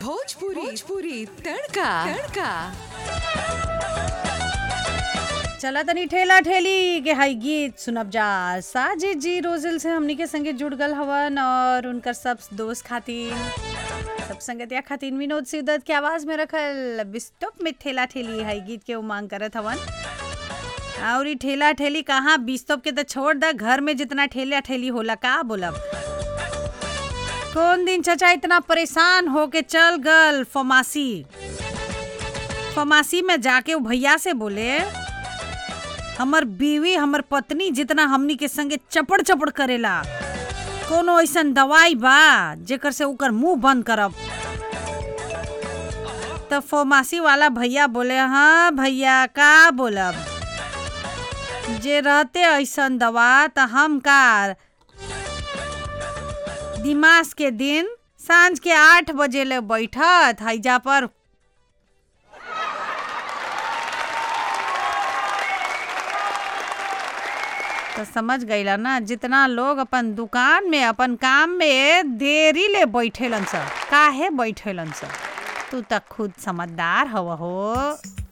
भोजपुरी भोजपुरी तड़का तड़का चला तनी ठेला ठेली के हाई गीत सुनब जा साजिद जी रोजिल से हमनी के संगे जुड़ गल हवन और उनकर सब दोस्त खातिर सब संगतिया खातिर विनोद सिद्दत के आवाज में रखल बिस्टोप में ठेला ठेली हाई गीत के उमांग करत हवन और ई ठेला ठेली कहाँ बिस्तोप के तो छोड़ दा घर में जितना ठेला ठेली होला का बोलब कौन दिन चचा इतना परेशान हो के चल गल फमासी फमासी में जाके वो भैया से बोले हमर बीवी हमर पत्नी जितना हमनी के संगे चपड़ चपड़ करेला कोनो ऐसन दवाई बा जेकर से ओकर मुंह बंद करब तो फार्मेसी वाला भैया बोले हाँ भैया का बोलब जे रहते ऐसन दवा त हम का दिमाग के दिन सांझ के आठ बजे ले बैठत हैजा पर तो समझ गईला ना जितना लोग अपन दुकान में अपन काम में देरी ले बैठेलन स काहे बैठेलन स तू तक खुद समझदार हव हो